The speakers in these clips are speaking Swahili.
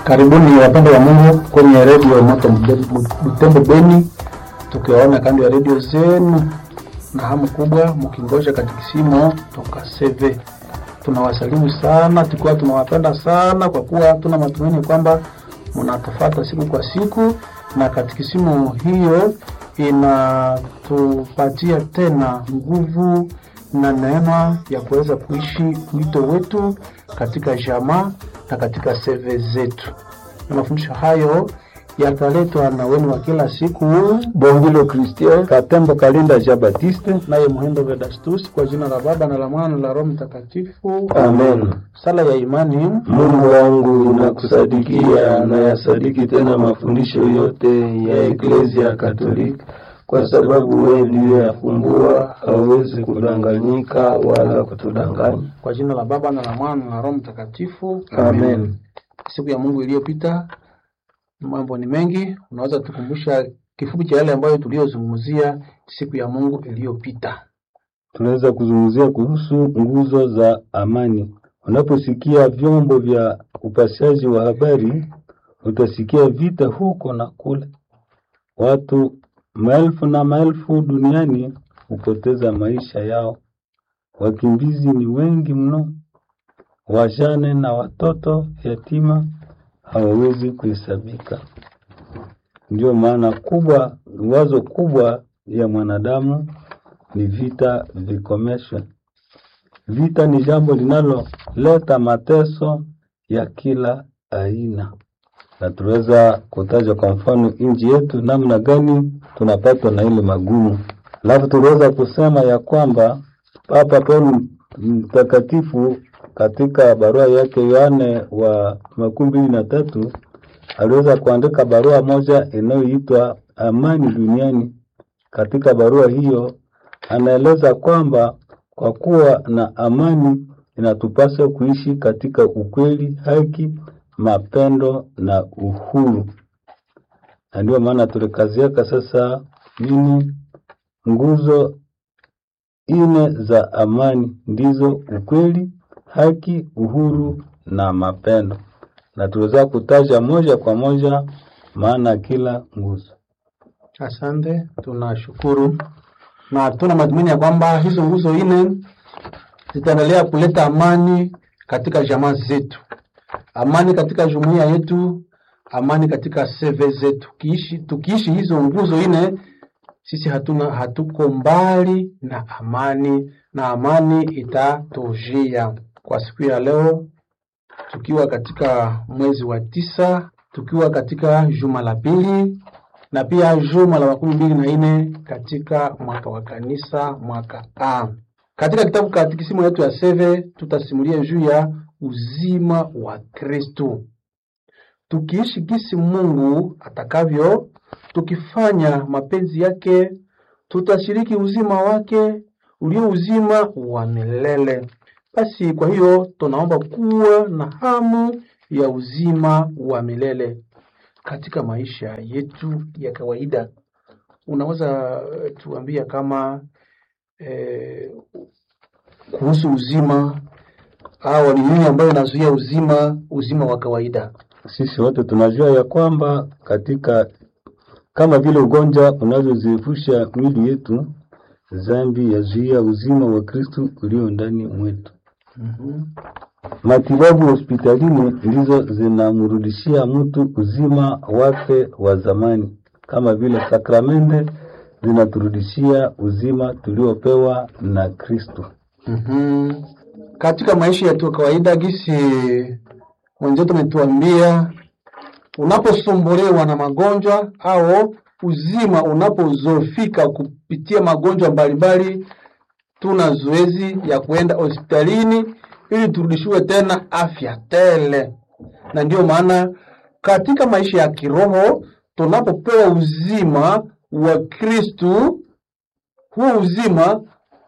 Karibuni wapendwa wa Mungu kwenye redio Moto Butembo Beni, tukiwaona kando ya redio zenu na hamu kubwa mkingoja katikisimo toka CV. Tunawasalimu sana tukiwa tunawapenda sana, kwa kuwa tuna matumaini kwamba mnatufata siku kwa siku, na katikisimo hiyo inatupatia tena nguvu na neema ya kuweza kuishi wito wetu katika jamaa na katika seve zetu. Na mafundisho hayo yataletwa na wenu wa kila siku Bongilo Christian Katembo Kalinda Jean Baptiste. naye Muhindo Vedastus, kwa jina la Baba na la Mwana na la Roho Mtakatifu. Amen. Sala ya imani. Mungu wangu nakusadikia na yasadiki tena mafundisho yote ya Eklezia Katolika, kwa sababu wewe ndiye yafumbua, hawezi kudanganyika wala kutudanganya. Kwa jina la Baba na la Mwana na la Roho Mtakatifu. Amen. Siku ya Mungu iliyopita, mambo ni mengi. Unaweza tukumbusha kifupi cha yale ambayo tuliyozungumzia siku ya Mungu iliyopita? Tunaweza kuzungumzia kuhusu nguzo za amani. Unaposikia vyombo vya upashaji wa habari, utasikia vita huko na kule. Watu maelfu na maelfu duniani hupoteza maisha yao. Wakimbizi ni wengi mno, wajane na watoto yatima hawawezi kuhesabika. Ndio maana kubwa, wazo kubwa ya mwanadamu ni vita vikomeshwe. Vita ni jambo linaloleta mateso ya kila aina, na tunaweza kutaja kwa mfano nchi yetu, namna gani tunapatwa na ile magumu. Alafu tunaweza kusema ya kwamba Papa Paulo Mtakatifu katika barua yake Yohane wa makumi mbili na tatu aliweza kuandika barua moja inayoitwa Amani Duniani. Katika barua hiyo anaeleza kwamba kwa kuwa na amani inatupasa kuishi katika ukweli, haki, mapendo na uhuru. Na ndio maana tulikaziaka sasa nini, nguzo ine za amani ndizo ukweli, haki, uhuru na mapendo, na tuweza kutaja moja kwa moja maana kila nguzo. Asante, tunashukuru na tuna matumaini ya kwamba hizo nguzo nne zitaendelea kuleta amani katika jamaa zetu, amani katika jumuiya yetu, amani katika seve zetu. Kiishi, tukiishi hizo nguzo nne, sisi hatuna hatuko mbali na amani, na amani itatujia. Kwa siku ya leo, tukiwa katika mwezi wa tisa, tukiwa katika juma la pili na pia juma la makumi mbili na nne katika mwaka wa kanisa mwaka A. Katika kitabu katikisimu yetu ya seve tutasimulia juu ya uzima wa Kristo, tukiishi gisi Mungu atakavyo, tukifanya mapenzi yake, tutashiriki uzima wake ulio uzima wa milele. Basi kwa hiyo tunaomba kuwa na hamu ya uzima wa milele katika maisha yetu ya kawaida. Unaweza eh, tuambia kama eh, kuhusu uzima au ni nini ambayo inazuia uzima uzima wa kawaida? Sisi wote tunajua ya kwamba katika kama vile ugonjwa unavyoziefusha mwili yetu, dhambi yazuia uzima wa Kristo ulio ndani mwetu. Mhm. Matibabu hospitalini ndizo zinamrudishia mtu uzima wake wa zamani, kama vile sakramende zinaturudishia uzima tuliopewa na Kristo. Mhm. Katika maisha yetu ya kawaida, gisi mwenzetu ametuambia, unaposumbuliwa na magonjwa au uzima unapozofika kupitia magonjwa mbalimbali, tuna zoezi ya kuenda hospitalini ili turudishiwe tena afya tele. Na ndiyo maana katika maisha ya kiroho tunapopewa uzima wa Kristu, huo uzima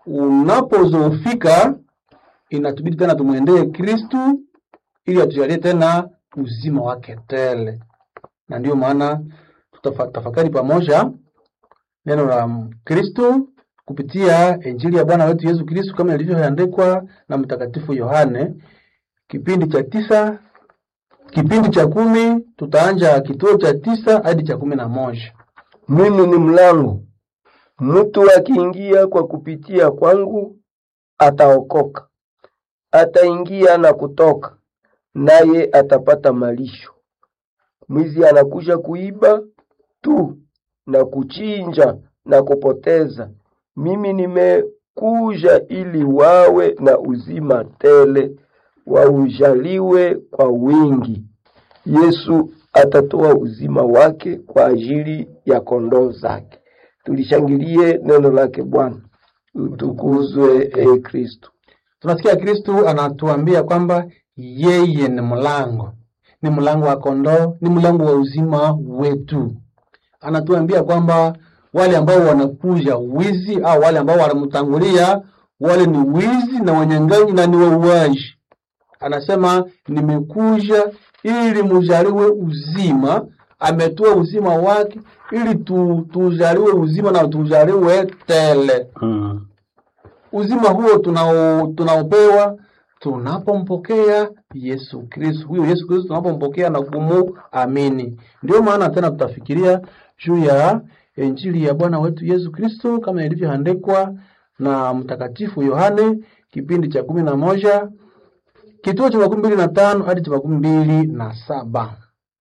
unapozoofika, inatubidi tena tumwendee Kristu ili atujalie tena uzima wake tele. Na ndiyo maana tutatafakari pamoja neno la Kristu kupitia Injili ya Bwana wetu Yesu Kristu kama ilivyoandikwa na Mtakatifu Yohane, kipindi cha tisa Kipindi cha kumi tutaanja kituo cha tisa hadi cha kumi na moja. Mimi ni mlango. Mtu akiingia kwa kupitia kwangu ataokoka, ataingia na kutoka, naye atapata malisho. Mwizi anakuja kuiba tu na kuchinja na kupoteza. Mimi nimekuja ili wawe na uzima tele, waujaliwe kwa wingi. Yesu atatoa uzima wake kwa ajili ya kondoo zake. Tulishangilie neno lake Bwana. Utukuzwe e Kristo. Tunasikia Kristu anatuambia kwamba yeye ni mlango, ni mlango wa kondoo, ni mlango wa uzima wetu. Anatuambia kwamba wale ambao wanakuja wizi au wale ambao wanamtangulia, wale ni wizi na wanyang'anyi na ni wauaji. Anasema nimekuja ili mujaliwe uzima. Ametoa uzima wake ili tu, tujaliwe uzima na tujaliwe tele. Mm. Uzima huo tunao tunaopewa tunapompokea Yesu Kristo. Huyo Yesu Kristo tunapompokea na kumuamini. Ndio maana tena tutafikiria juu ya Injili ya Bwana wetu Yesu Kristo kama ilivyoandikwa na Mtakatifu Yohane kipindi cha kumi na moja kituo cha makumi mbili na tano hadi cha makumi mbili na saba.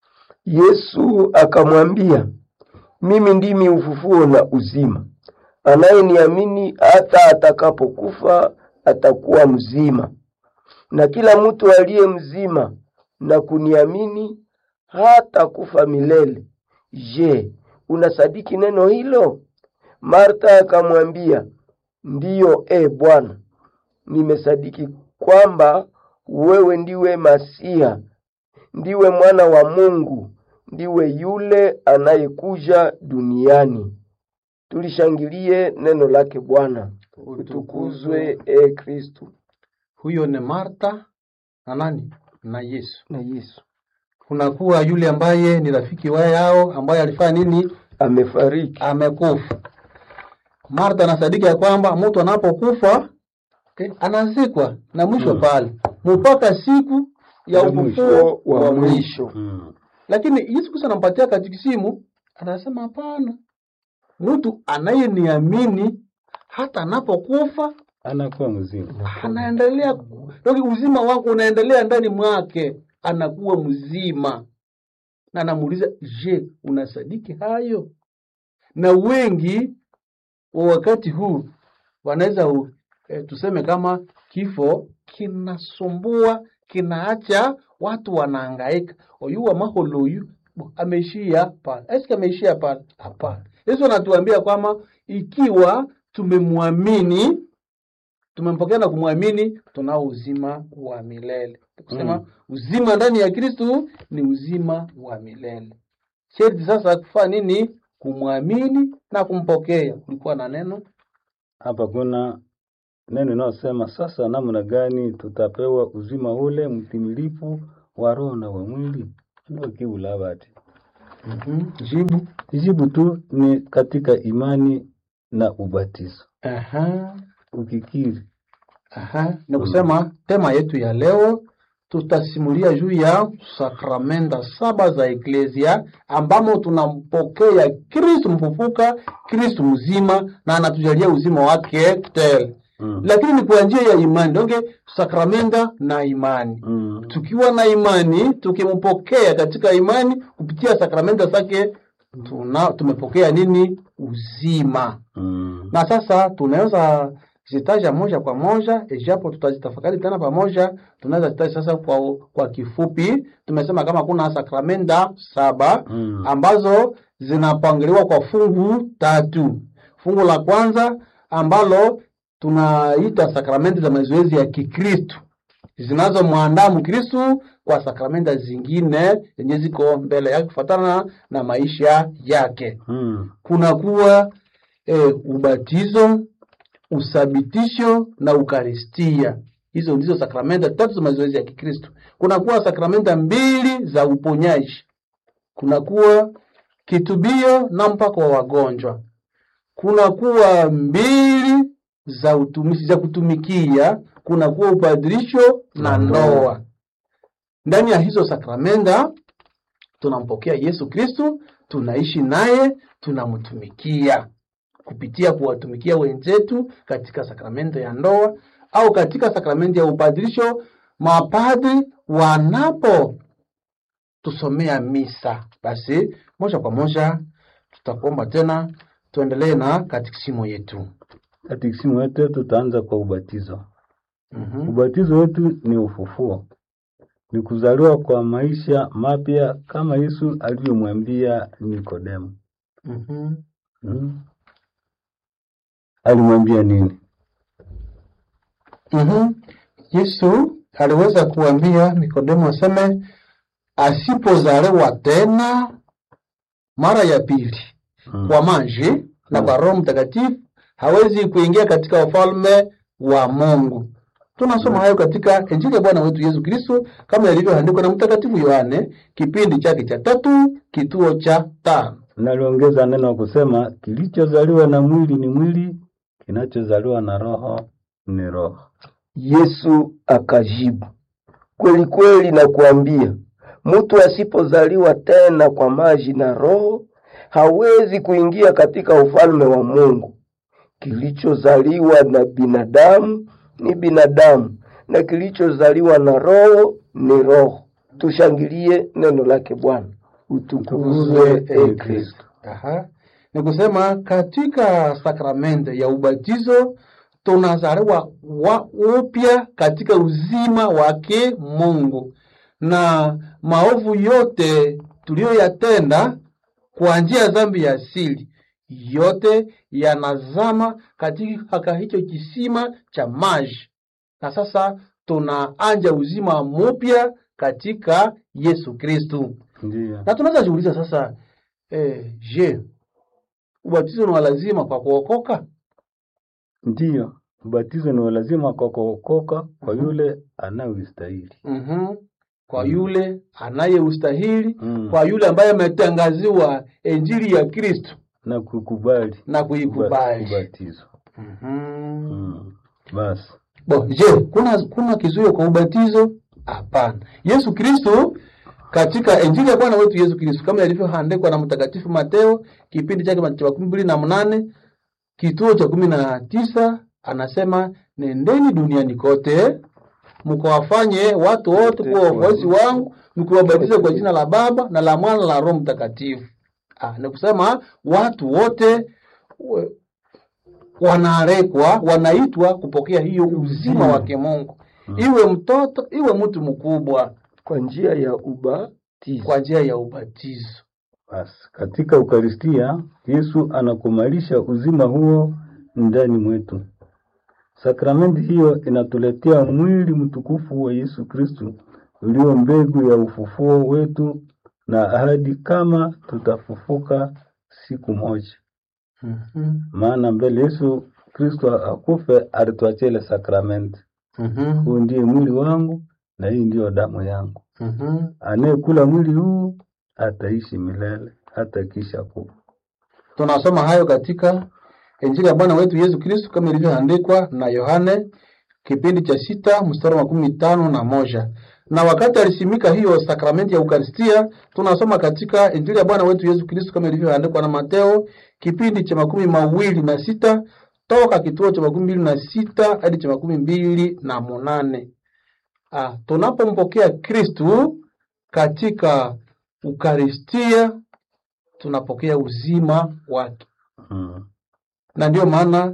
Yesu akamwambia, mimi ndimi ufufuo na uzima. Anayeniamini hata atakapokufa atakuwa mzima, na kila mtu aliye mzima na kuniamini hata kufa milele. Je, unasadiki neno hilo? Martha akamwambia, ndiyo, e Bwana, nimesadiki kwamba wewe ndiwe Masia, ndiwe mwana wa Mungu, ndiwe yule anayekuja duniani. Tulishangilie neno lake Bwana. Utukuzwe e Kristo Huyo ni Marta na nani na Yesu. na Yesu. Kunakuwa yule ambaye ni rafiki wa yao ambaye alifanya nini? Amefariki. amekufa. Martha anasadiki ya kwamba mtu anapokufa okay, anazikwa na mwisho Mm. pale mpaka siku ya Ya ufufuo wa wa mwisho. mwisho. Mm. Lakini Yesu Kristo anampatia katikisimu, anasema hapana, mtu anayeniamini hata anapokufa Anakuwa mzima. anaendelea Doki, uzima wako unaendelea ndani mwake, anakuwa mzima. Na anamuuliza, je, unasadiki hayo? Na wengi wa wakati huu wanaweza u- eh, tuseme kama kifo kinasumbua, kinaacha watu wanahangaika. Oyuwa maholoyu bo, ameishia pale. Eske ameishia pale? Hapana. Yesu anatuambia kwamba ikiwa tumemwamini tumempokea na kumwamini, tunao uzima wa milele. Kusema Mm. uzima ndani ya Kristu ni uzima wa milele. Sharti sasa kufanya nini? Kumwamini na kumpokea. Kulikuwa na neno Hapa kuna neno inayosema sasa, namna gani tutapewa uzima ule mtimilifu wa roho na wa mwili? Ndio kiula bati. mm jibu Jibu tu ni katika imani na ubatizo. aha, Ukikiri aha. Ni kusema tema yetu ya leo tutasimulia juu ya sakramenta saba za eklesia ambamo tunampokea Kristu mfufuka, Kristu mzima na anatujalia uzima wake tele. mm. lakini ni kwa njia ya imani donge sakramenta na imani Mm. tukiwa na imani tukimpokea katika imani kupitia sakramenta zake tuna tumepokea nini uzima Mm. na sasa tunaweza zitaja moja kwa moja ijapo tutazitafakari tena pamoja tunaweza zitaja sasa kwa, kwa kifupi tumesema kama kuna sakramenta saba Mm. ambazo zinapangiliwa kwa fungu tatu. Fungu la kwanza ambalo tunaita sakramenti za mazoezi ya Kikristu zinazomwandaa Mkristu kwa sakramenta zingine zenye ziko mbele yake kufuatana na maisha yake. Mm. Kunakuwa eh, ubatizo, usabitisho na ukaristia. Hizo ndizo sakramenta tatu za mazoezi ya Kikristu. Kunakuwa sakramenta mbili za uponyaji kunakuwa kitubio na mpako wa wagonjwa, kunakuwa mbili za utumishi za kutumikia, kunakuwa upadirisho na Na ndoa. ndoa. ndani ya hizo sakramenta tunampokea Yesu Kristu, tunaishi naye, tunamtumikia kupitia kuwatumikia wenzetu katika sakramento ya ndoa au katika sakramenti ya upadirisho. Mapadri wanapo tusomea misa, basi moja kwa moja tutakuomba tena tuendelee na katikisimo yetu. Katekisimu yetu tutaanza kwa ubatizo. Mhm. Ubatizo wetu ni ufufuo, ni kuzaliwa kwa maisha mapya kama Yesu alivyomwambia Nikodemo. Mhm. Hmm? Alimwambia nini? Mhm. Yesu aliweza kuambia Nikodemo aseme asipozaliwa tena mara ya pili Hmm. kwa maji na kwa Roho Mtakatifu hawezi kuingia katika ufalme wa Mungu. Tunasoma hayo katika Injili ya Bwana wetu Yesu Kristo kama ilivyoandikwa na Mtakatifu Yohane kipindi chake cha tatu kituo cha tano. Naliongeza neno kusema kilichozaliwa na mwili ni mwili, kinachozaliwa na roho ni roho. Yesu akajibu, kweli kweli nakuambia, mtu asipozaliwa tena kwa maji na Roho hawezi kuingia katika ufalme wa Mungu. Kilichozaliwa na binadamu ni binadamu, na kilichozaliwa na Roho ni roho. Tushangilie neno lake Bwana. Utukuzwe e Kristo. Aha. Ni kusema katika sakramento ya ubatizo tunazaliwa wa upya katika uzima wake Mungu, na maovu yote tuliyoyatenda kwa njia ya dhambi ya asili yote yanazama katika hicho kisima cha maji, na sasa tunaanja uzima mpya katika Yesu Kristu. Ndiyo. Na tunaweza jiuliza sasa, eh, je, ubatizo ni wa lazima kwa kuokoka? Ndiyo, ubatizo ni wa lazima kwa kuokoka kwa yule anayeustahili. Mhm. Kwa Mm. yule anayeustahili, Mm. kwa yule ambaye ametangaziwa injili ya Kristo na kukubali na kuikubali. ubatizo. Mhm. Mm. Basi Bo, je, kuna kuna kizuio kwa ubatizo? Hapana. Yesu Kristo katika Injili ya Bwana wetu Yesu Kristo kama ilivyoandikwa na Mtakatifu Mateo kipindi chake cha makumi mbili na mnane kituo cha kumi na tisa anasema nendeni duniani kote mkawafanye watu wote kuwa wafuasi wangu mkiwabatiza kwa jina la Baba na la Mwana na la Roho Mtakatifu. Ah, ni kusema watu wote we- wanaarekwa wanaitwa kupokea hiyo uzima wa kimungu, iwe mtoto iwe mtu mkubwa, Kwa njia ya ubatizo. kwa njia ya ubatizo. basi, katika Ukaristia Yesu anakumalisha uzima huo ndani mwetu. Sakramenti hiyo inatuletea mwili mtukufu wa Yesu Kristu ulio mbegu ya ufufuo wetu na ahadi kama tutafufuka siku moja. Mhm. Maana mbele Yesu Kristo akufe alituachia ile sakramenti, Mhm. huu ndiye mwili wangu na hii ndiyo damu yangu. Mhm. Anayekula mwili huu ataishi milele hata kisha kufa. Tunasoma hayo katika Injili ya Bwana wetu Yesu Kristo kama ilivyoandikwa na Yohane kipindi cha sita mstari wa makumi tano na moja. Na wakati alisimika hiyo sakramenti ya Ukaristia, tunasoma katika Injili ya Bwana wetu Yesu Kristo kama ilivyoandikwa na Mateo kipindi cha makumi mawili na sita toka kituo cha makumi mbili na sita hadi cha makumi mbili na munane. Ah, tunapompokea Kristu katika Ukaristia tunapokea uzima wake, Mm. na ndiyo maana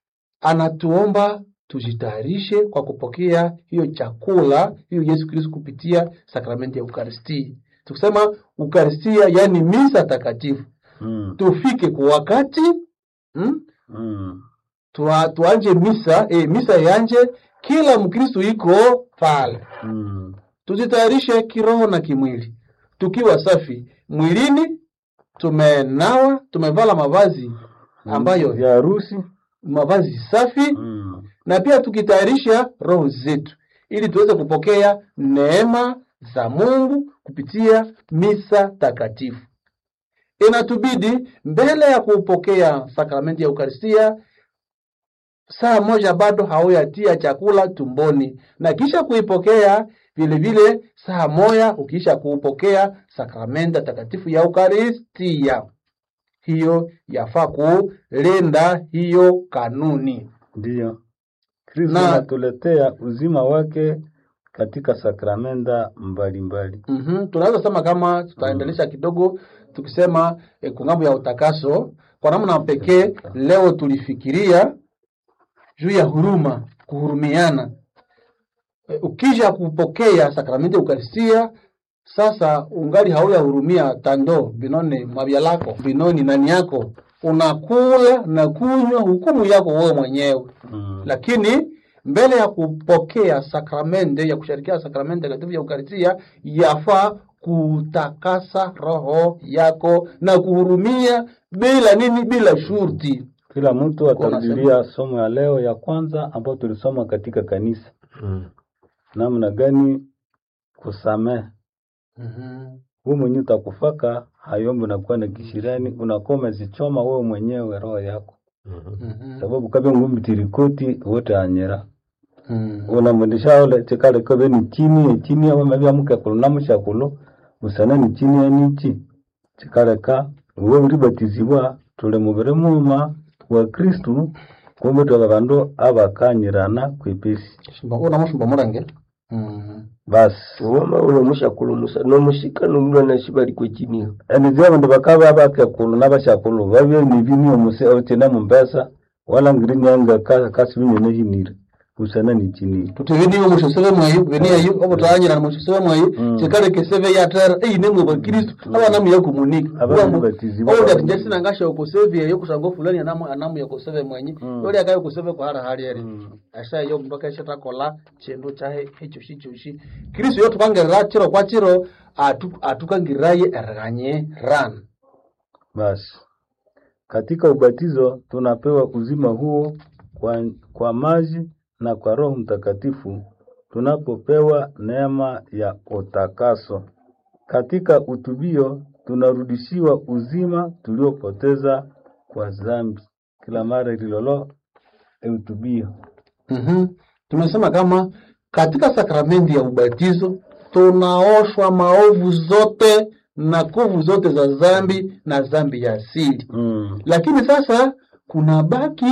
anatuomba tujitayarishe kwa kupokea hiyo chakula hiyo Yesu Kristo kupitia sakramenti ya Ukaristia. Tukisema Ukaristia, yaani misa takatifu, Mm. tufike kwa wakati mm? Mm. Tua, tuanje misa eh, misa yanje kila Mkristo iko pale Mm. tujitayarishe kiroho na kimwili, tukiwa safi mwilini, tumenawa, tumevala mavazi ambayo ya harusi mavazi safi, mm. na pia tukitayarisha roho zetu ili tuweze kupokea neema za Mungu kupitia misa takatifu. Inatubidi mbele ya kupokea sakramenti ya Ukaristia saa moja bado hauyatia chakula tumboni, na kisha kuipokea vile vile saa moja ukiisha kuupokea sakramenta takatifu ya Ukaristia. Hiyo yafaa kulinda hiyo kanuni. Ndiyo, Kristo Na- anatuletea uzima wake katika sakramenta mbalimbali. mm Tunaweza sema kama tutaendelesha kidogo tukisema eh, kungambo ya utakaso kwa namna pekee. Leo tulifikiria juu ya huruma, kuhurumiana. Eh, Ukija kupokea sakramenti ya Ukaristia, sasa ungali hauyahurumia tando binone mabya lako binoni nani yako, unakula na kunywa hukumu yako wewe mwenyewe Mm. lakini mbele ya kupokea sakramente ya kushirikia sakramente takatifu ya Ukaristia yafaa kutakasa roho yako na kuhurumia bila nini, bila shurti. Kila mtu Kwa unasema- atarudilia somo ya leo ya kwanza ambayo tulisoma katika kanisa, namna gani kusamehe. Wewe mwenyewe utakufaka hayombo nakuwa na kishirani, unakuwa umezichoma wewe mwenyewe roho yako, sababu kabe ngumbi tirikoti wote anyera unamwendesha ole chikale kobe ni chini ya chini ya mabya muke kuluna mushakulo usana ni chini ya nichi chikale ka uwe ulibatizibwa tuli mubiri muma wa Kristu kumbe twaba bandu abakanyirana kwipesi unamushumba murange basi wama ulomusha kulumusa nomushika nomulwa nashi bali kwechiniho enizia bandu bakaba bakekulu nabashakulu babye nibini omuse ochene mumbesa wala ngiri nyanga ka kasibinyene hinire usana ni chini tuti viniyo mushoseve mwayi viniyayo obutanyira mushoseve mwayi Mm. chikale keseve yatera eine mwe bakristu abana muya kumunika Abana batizibwa. ondi ati njesi nangasha okoseve eyo kusanga fulani anamu anamu yakoseve mwenyi Mm. yoli akayo koseve kwahara hali eri Mm. asa yo mndu akaisha takola chindu chahe echo shichoshi kristu yo tukangirira chiro kwa chiro atu, atukangiriraye eriganye ran Basi katika ubatizo tunapewa uzima huo kwa, kwa maji na kwa Roho Mtakatifu tunapopewa neema ya utakaso. Katika utubio tunarudishiwa uzima tuliopoteza kwa dhambi. Kila mara ililolo eutubio mm tumesema kama katika sakramenti ya ubatizo tunaoshwa maovu zote na kuvu zote za dhambi na dhambi ya asili mm. lakini sasa kuna baki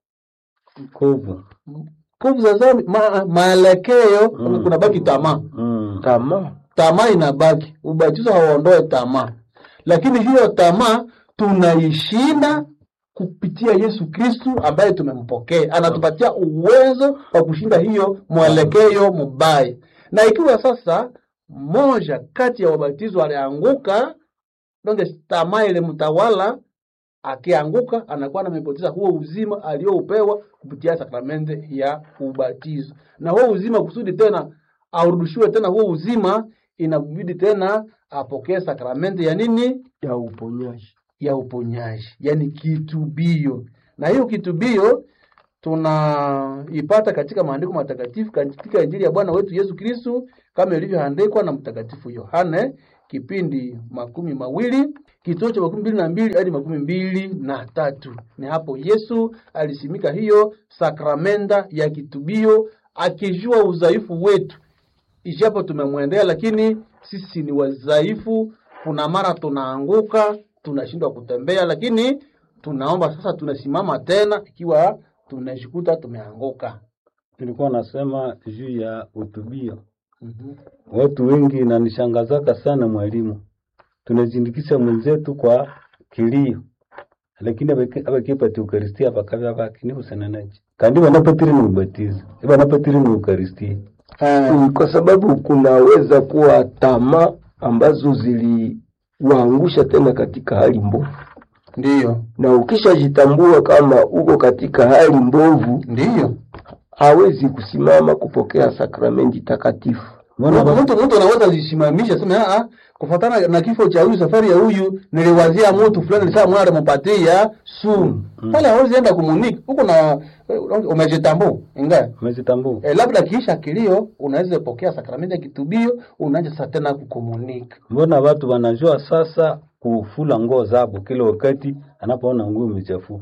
kovu kuvu za dhambi ma, maelekeo Mm. kuna baki tamaa mm. tamaa tamaa inabaki ubatizo hauondoe tamaa lakini hiyo tamaa tunaishinda kupitia yesu kristu ambaye tumempokea anatupatia uwezo wa kushinda hiyo mwelekeo mubaya na ikiwa sasa moja kati ya wabatizo alianguka donge tamaa ile mtawala akianguka anakuwa namepoteza huo uzima aliyoupewa kupitia sakramente ya ubatizo na huo uzima kusudi tena aurudishiwe tena huo uzima inabidi tena apokee sakramenti ya nini ya uponyaji ya uponyaji yani kitubio na hiyo kitubio tunaipata katika maandiko matakatifu katika injili ya bwana wetu yesu kristu kama ilivyoandikwa na mtakatifu yohane kipindi makumi mawili kituo cha makumi mbili na mbili hadi makumi mbili na tatu ni hapo yesu alisimika hiyo sakramenta ya kitubio akijua udhaifu wetu ijapo tumemwendea lakini sisi ni wadhaifu kuna mara tunaanguka tunashindwa kutembea lakini tunaomba sasa tunasimama tena ikiwa tunajikuta tumeanguka Nilikuwa nasema juu ya utubio. mm-hmm. Watu wengi inanishangazaka sana mwalimu, tunazindikisha mwenzetu kwa kilio, lakini abaki- abakipata ukaristia bakabya baki ni busananaji kandi banapatire ni ubatizo banapatire ni ukaristia Mm, kwa sababu kunaweza kuwa tamaa ambazo ziliwaangusha tena katika hali mbovu, ndiyo na ukishajitambua kama uko katika hali mbovu, ndiyo hawezi kusimama kupokea sakramenti takatifu. mbona ba- mtu mtu anaweza zisimamisha sema "Ah, kufatana na kifo cha huyu safari ya huyu niliwazia mtu fulani saa mwana alimpatia sumu pale hawezi enda kumunika huko na umejitambua ingawa umezitambua E, labda kiisha kilio unaweza pokea sakramenti ya kitubio unaanza sasa tena kukomunika mbona watu wanajua sasa kufula nguo zabo kila wakati anapoona nguo imechafuka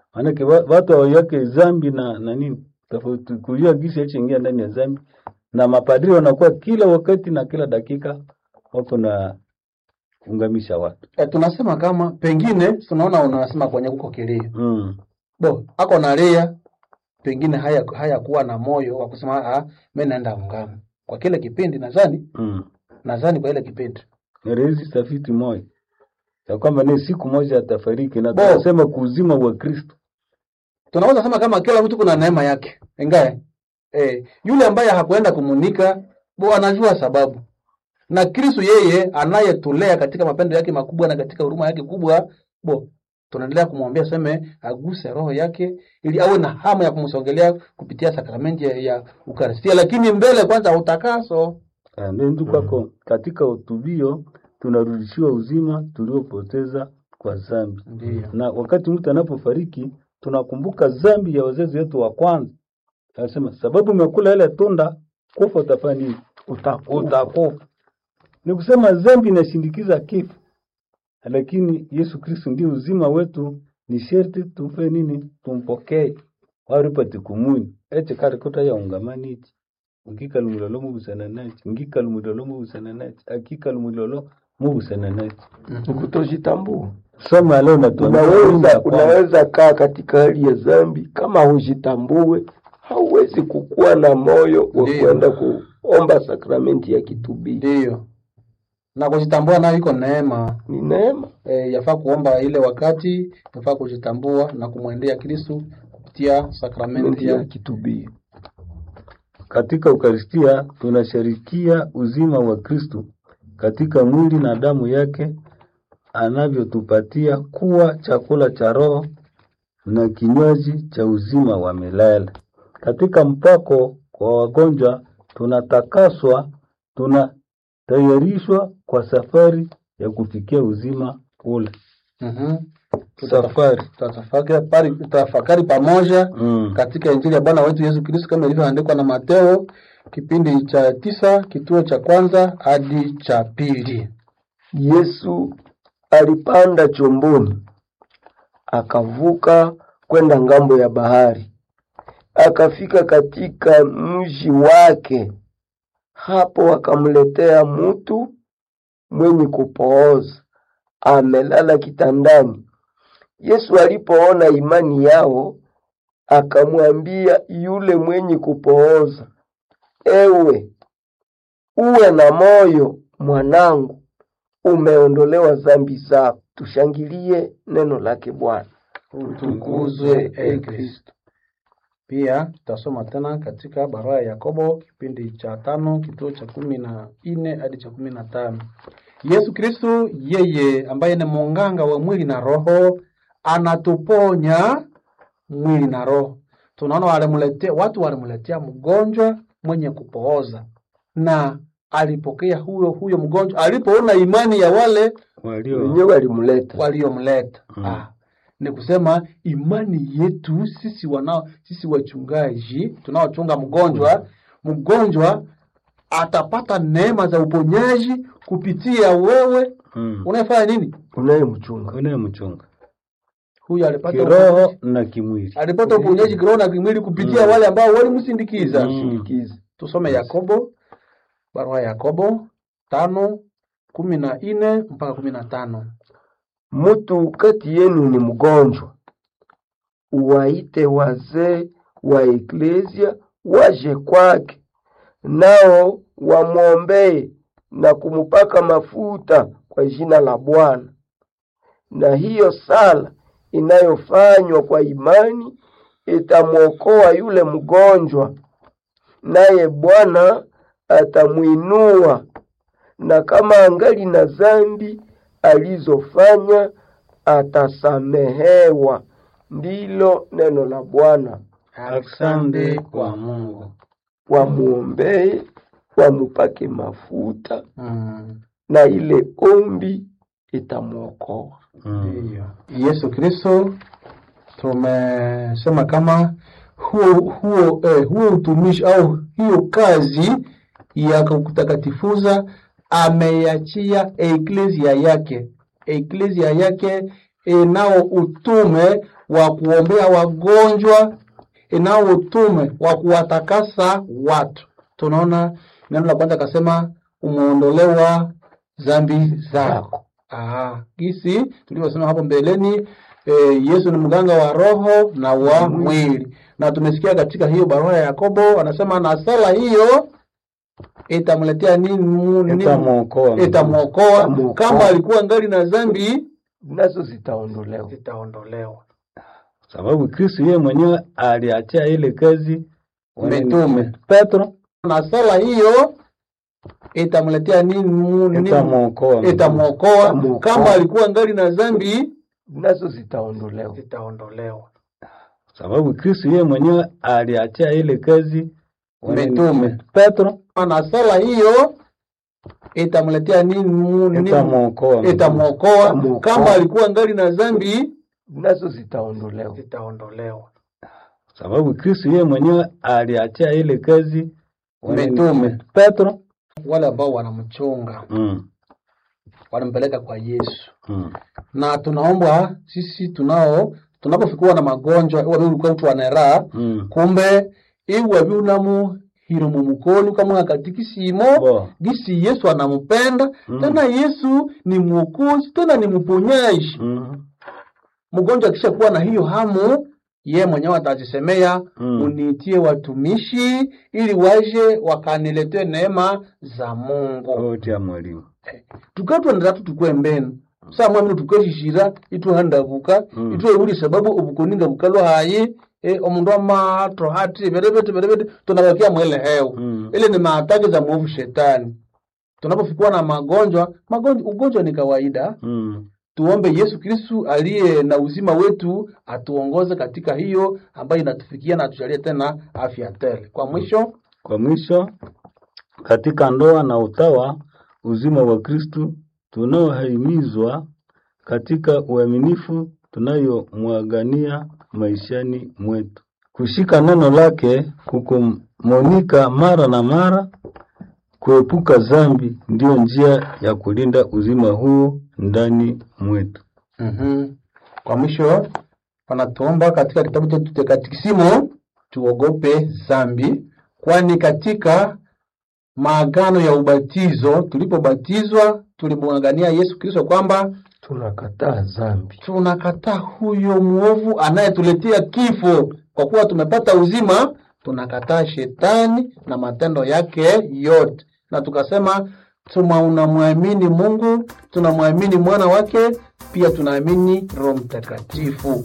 Maanake wa- watu hawaiweke zambi na na nini tofauti, kulia gisi ingia ndani ya zambi, na mapadri wanakuwa kila wakati na kila dakika wako na ungamisha watu E, tunasema kama pengine tunaona unasema kwenye kuko kilio mm. bo ako nalia pengine haya hayakuwa na moyo wa kusema ah, mimi naenda ungamo kwa kile kipindi nadhani mm. nadhani kwa ile kipindi Rezi tafiti moja ya kwamba ni siku moja atafariki, na Bo. tunasema kuuzima wa Kristo tunaweza sema kama kila mtu kuna neema yake ingae eh, yule ambaye hakuenda kumunika bo anajua sababu na Kristo yeye anayetulea katika mapendo yake makubwa na katika huruma yake kubwa bo tunaendelea kumwambia seme aguse roho yake ili awe na hamu ya kumsogelea kupitia sakramenti ya, ya Ukaristia, lakini mbele kwanza utakaso. Ah, ndio kwako katika utubio tunarudishiwa uzima tuliopoteza kwa zambi. Ndiyo. Na wakati mtu anapofariki tunakumbuka zambi ya wazazi wetu wa kwanza. Anasema sababu umekula ile tunda, kufa utafanya nini? utakufa. Utakufa. Ni kusema zambi inashindikiza kifo, lakini Yesu Kristo ndio uzima wetu, ni sherti tumpe nini? Tumpokee waripati kumuni ete karikuta ya ungamani iti ngika lumulolo mubusana nachi ngika lumulolo mubusana nachi akika lumulolo mubusana nachi Kutojitambua. soma leo natuambia Unaweza unaweza kaa katika hali ya dhambi kama hujitambue, hauwezi kukuwa na moyo wa Ndiyo. kwenda kuomba sakramenti ya kitubio. Ndiyo, na kujitambua nayo iko neema Ni neema. e, yafaa kuomba ile wakati, yafaa kujitambua na kumwendea Kristo kupitia sakramenti ya ya kitubio. Katika Ukaristia tunasharikia uzima wa Kristo katika mwili na damu yake anavyotupatia kuwa chakula cha roho na kinywaji cha uzima wa milele. Katika mpako kwa wagonjwa tunatakaswa, tunatayarishwa kwa safari ya kufikia uzima ule. Mhm. Safari. Tutatafakari tutafakari pamoja Mm. katika Injili ya Bwana wetu Yesu Kristo kama ilivyoandikwa na Mateo kipindi cha tisa kituo cha kwanza hadi cha pili. Yesu alipanda chomboni akavuka kwenda ngambo ya bahari, akafika katika mji wake. Hapo akamletea mtu mwenye kupooza amelala kitandani. Yesu alipoona imani yao, akamwambia yule mwenye kupooza, ewe uwe na moyo mwanangu, umeondolewa dhambi zako. Tushangilie neno lake Bwana. Utukuzwe e Kristo. Pia tutasoma tena katika barua ya Yakobo kipindi cha tano kituo cha kumi na nne hadi cha kumi na tano. Yesu Kristo yeye ambaye ni munganga wa mwili na roho anatuponya mwili na roho. Tunaona walimletea watu walimletea mgonjwa mwenye kupooza na alipokea huyo huyo mgonjwa alipoona imani ya wale Walio Wenyewe alimleta waliomleta. Mm. Ah, ni kusema imani yetu sisi wanao sisi wachungaji tunaochunga mgonjwa, mgonjwa atapata neema za uponyaji kupitia wewe mm. unayefanya nini? unayemchunga. unayemchunga Huyu alipata kiroho na kimwili. alipata uponyaji kiroho na kimwili kupitia Mm. wale ambao walimsindikiza. Mm. Sindikiza. Tusome Yakobo, barua ya Yakobo tano kumi na nne mpaka kumi na tano. Mtu kati yenu ni mgonjwa, uwaite wazee wa eklesia waje kwake, nao wamwombee na kumupaka mafuta kwa jina la Bwana. Na hiyo sala inayofanywa kwa imani itamwokoa yule mgonjwa, naye Bwana atamwinua, na kama angali na dhambi alizofanya atasamehewa. Ndilo neno la Bwana. Asante kwa Mungu. Wamwombee, wamupake mafuta, Mm. na ile ombi itamwokoa. Mm. Ndiyo. Yesu Kristo tumesema kama huo huo eh, huo utumishi au hiyo kazi ya kutakatifuza ameiachia eklesia yake. Eklesia yake inao utume wa kuombea wagonjwa, inao utume wa kuwatakasa watu. Tunaona neno la kwanza akasema umeondolewa dhambi zako. Ah, gisi tulivyosema hapo mbeleni eh, Yesu ni mganga wa roho na wa mwili, na tumesikia katika hiyo barua ya Yakobo anasema na sala hiyo itamletea nini? mu- nini? Itamwokoa. Itamwokoa Itamwokoa. kama alikuwa ngali na dhambi nazo zitaondolewa. zitaondolewa. sababu Kristo yeye mwenyewe aliachia ile kazi Mitume. Petro na sala hiyo itamletea nini? mu- nini? itamwokoa. Itamwokoa Itamwokoa. kama alikuwa ngali na dhambi nazo zitaondolewa. zitaondolewa. sababu Kristo yeye mwenyewe aliachia ile kazi Mitume. Petro na sala hiyo itamletea nini? mu- nini? itamwokoa. Itamwokoa Itamwokoa. kama alikuwa ngali na dhambi nazo zitaondolewa. zitaondolewa. sababu Kristo yeye mwenyewe aliachia ile kazi Mitume. Petro Wale ambao wanamchunga mm. wanampeleka kwa Yesu, Mm. na tunaomba sisi tunao tunapofikiwa na magonjwa iwe ulikuwa mtu anera Mm. kumbe iwe biunamu hiro mumukolu kama katikisimo Bo. gisi Yesu anampenda Mm. tena Yesu ni mwokozi tena ni mponyaji Mm. mgonjwa akisha kuwa na hiyo hamu ye mwenyewe atajisemea Mm. uniitie watumishi ili waje wakaniletee neema za Mungu Oti ya mwalimu tukatwendera tukwe mbenu samwamino tukeshishira ituhandabuka Mm. itweuli sababu obukoninga bukalwa hayi e, omundu amato hati berebete berebete tunabakia mwele hewa Mm. ile ni maataki za mwovu shetani tunapofikiwa na magonjwa magonjwa ugonjwa ni kawaida mm. tuombe Yesu Kristu aliye na uzima wetu atuongoze katika hiyo ambayo inatufikia na atujalie tena afya tele. Kwa mwisho, Kwa mwisho, katika ndoa na utawa, uzima wa Kristu tunaohimizwa katika uaminifu tunayomwagania maishani mwetu, kushika neno lake, kukumonika mara na mara, kuepuka dhambi, ndiyo njia ya kulinda uzima huu ndani mwetu. mm kwa mwisho wanatuomba katika kitabu chetu cha Katekisimu tuogope dhambi, kwani katika maagano ya ubatizo tulipobatizwa tulimwangania Yesu Kristo kwamba Tunakataa dhambi. tunakataa huyo mwovu anayetuletea kifo. Kwa kuwa tumepata uzima, tunakataa shetani na matendo yake yote, na tukasema tunamwamini Mungu, tunamwamini mwana wake, pia tunaamini Roho Mtakatifu.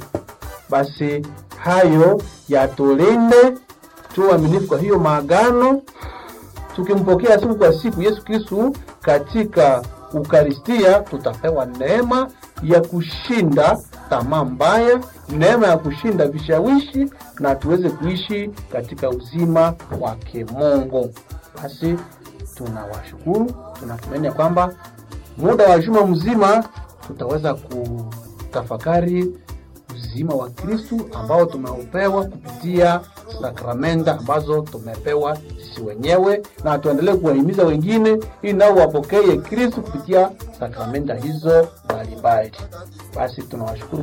Basi hayo yatulinde, tuwe waaminifu kwa hiyo maagano tukimpokea siku kwa siku Yesu Kristu katika Ukaristia, tutapewa neema ya kushinda tamaa mbaya, neema ya kushinda vishawishi, na tuweze kuishi katika uzima wa kimungu. Basi tunawashukuru, tunatumaini ya kwamba muda wa juma mzima tutaweza kutafakari uzima wa Kristu ambao tumeupewa kupitia sakramenta ambazo tumepewa sisi wenyewe, na tuendelee kuwahimiza wengine ili nao wapokee Kristu kupitia sakramenta hizo mbalimbali. Basi tunawashukuru